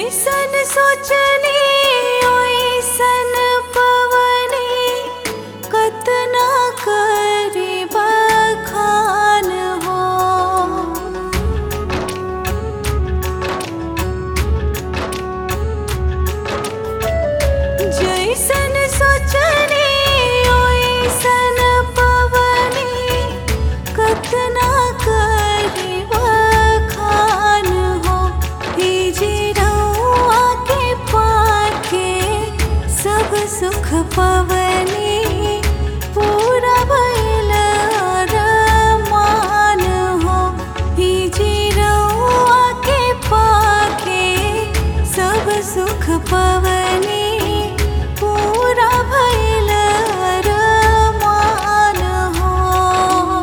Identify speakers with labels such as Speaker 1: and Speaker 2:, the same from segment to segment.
Speaker 1: जैसन सोचनी ओइसन पवनी कतना करी बखान हो जैसन सोचनी ओइसन पवनी कतना करी बखान हो हे जे रउआ के पाके सब सुख पवनी पूरा भइल अरमान हो हे जे रउआ के पाके सब सुख पवनी पूरा भइल अरमान हो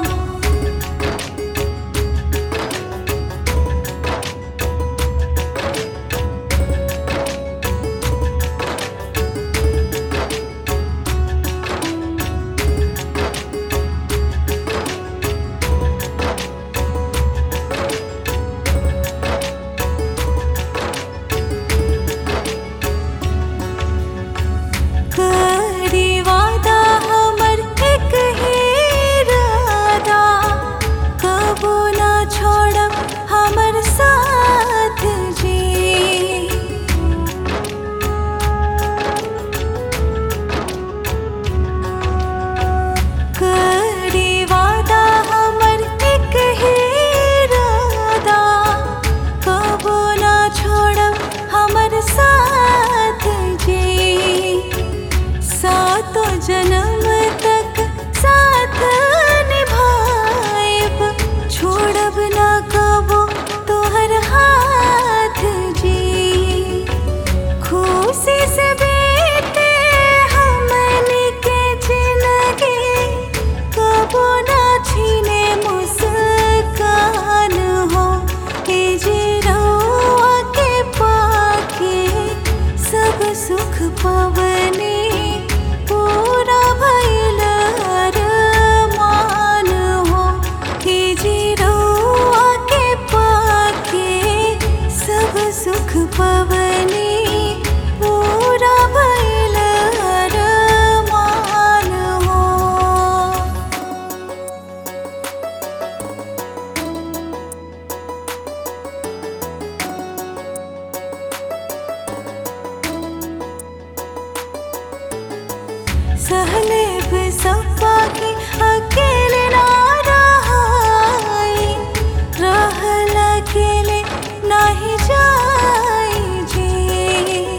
Speaker 1: करी वादा हमर एक ही इरादा कबो ना छोड़ब हमर साथ जी करी वादा हमर एक ही इरादा कबो ना छोड़ब हमर साथ जी सातों जन्म तक साथ निभाएब छोड़ब ना कबो तोहर हाथ जी खुशी से बीते हमनी के जिंदगी कबो ना छीने मुस्कान हो के जे रउआ के पाके सब सुख पवनी पूरा भइल अरमान हो के जे रउआ के पाके सब सुख पवनी पूरा भइल अरमान हो सहले सपा की अकेले ना रहाई रहल अकेले नाही जाई जी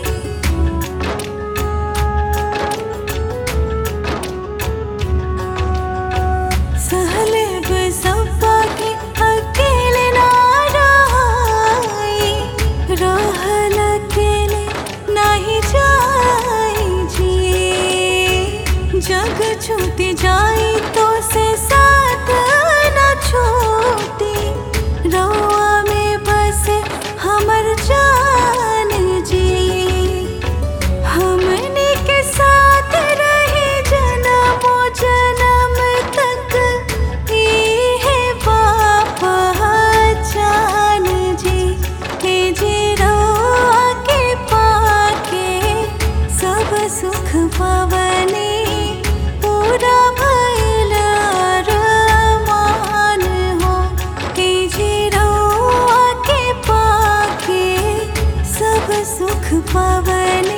Speaker 1: सहले सपा की अकेले ना रहाई रहल अकेले नाही जाई जी जग छूट जाई तो से साथ न छूटी रउआ में बस हमर जान जी हमने के साथ रहे जन्मों जन्म तक है पापा जान जी हे जे रउआ के पाके सब सुख पवनी पूरा भइल अरमान हो हे जे रउआ के पाके सब सुख पवनी